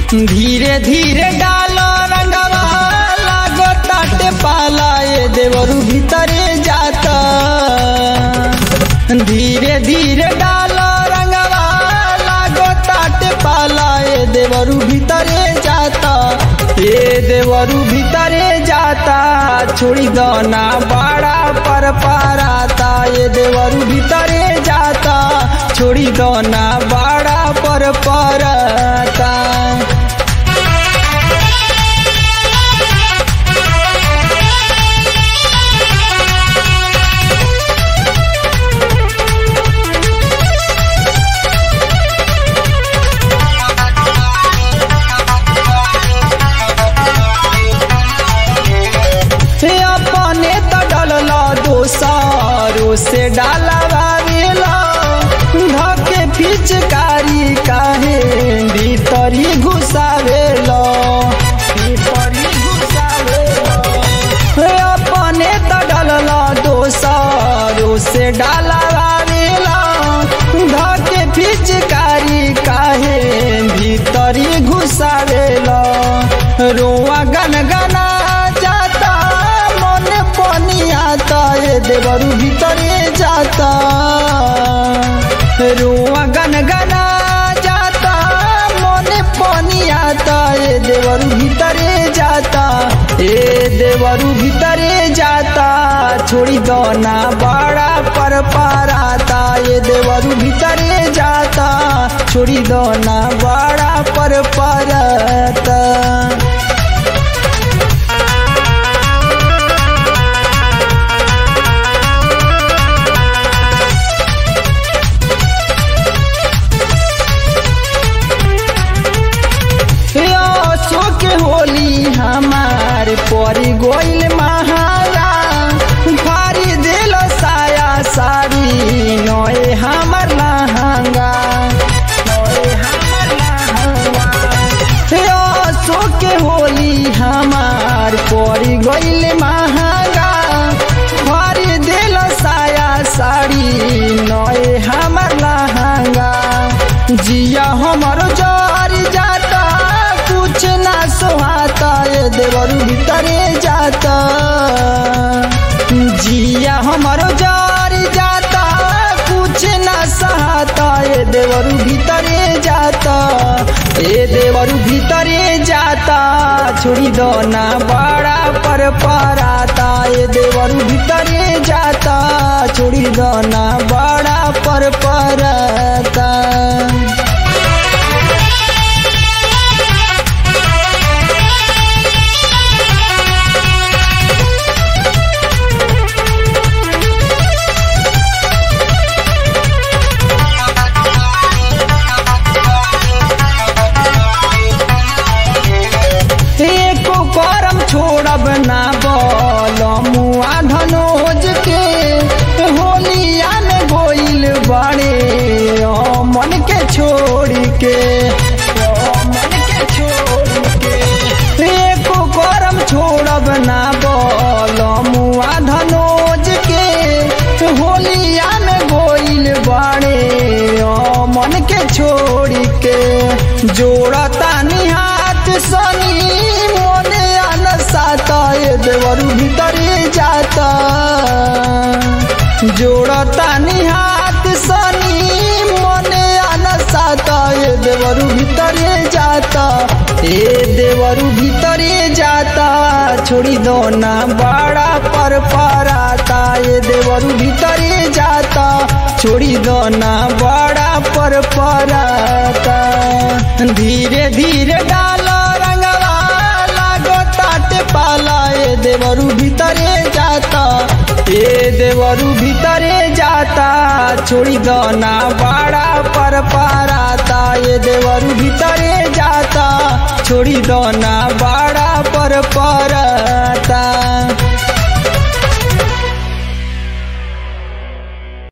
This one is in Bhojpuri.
धीरे धीरे डालो रंगवा लागो ताटे पाला ये देवरू भीतरे जाता धीरे धीरे डालो रंगवा लागो ताटे पाला ये देवरू भीतरे जाता ये देवरू भीतरे जाता छोड़ी दो ना बड़ा पर पाराता ये देवरू भीतरे जाता छोड़ी दो ना बड़ा पर पाराता हे अपने त डलला दोसारो से डालवा वेला धके पिचकारी काहे भीतरी घुसावेला भीतरी घुसावेला हे अपने त डलला दोसारो से डालवा वेला धके पिचकारी काहे भीतरी घुसावेला रोआ गनगना जाता मन पानी आता ये देवरू भीतरे जाता रुआ गनगना जाता मन पानी आता ये देवरू भीतरे जाता ए देवरू भीतरे जाता छोड़ी दो ना बड़ा पर पाराता ये देवरू भीतरे जाता छोड़ी दो ना बड़ा पर पाराता असो के होली हमार परी गोइल महारा भारी दिल साया साड़ी नए हमर लहंगा नए हमर लहंगा असो के होली हमार परी गोइल महंगा भारी दिल साया साड़ी नए हमर लहंगा जिया हमर जर जाता कुछ ना सोहाता ये देवरू भीतरे जाता जिया हमर जर जाता कुछ ना सहाता ये देवरू भीतरे जाता ए देवरू भीतरे जाता छोड़ी दो ना बड़ा पर पराता ये देवरू भीतरे जाता छोड़ी दो ना बड़ा पर पराता एको करम छोड़ब ना बोल मुआ धनोज के होलिया में गोइल बड़े ओ मन के छोड़ के ओ मन के छोड़ के एको करम छोड़ब ना बोल मुआ धनोज के होलिया में गोइल बड़े ओ मन के छोड़ के जोड़ता निहात सनी मोने अनसाता ये देवरू भीतरे जाता जोड़ता निहात सनी मोने अनसाता ये देवरू भीतरे जाता ए देवरू भीतरे जाता छोड़ी दो ना बड़ा पर पराता ये देवरू भीतरे जाता छोड़ी दो ना बड़ा पर पराता धीरे धीरे डालो रंगवा लागो ताटे पाला ये देवरू भीतरे जाता ए देवरू भीतरे जाता छोड़ी दो ना बड़ा पर पाराता ये देवरू भीतरे जाता छोड़ी दो ना बड़ा पर पराता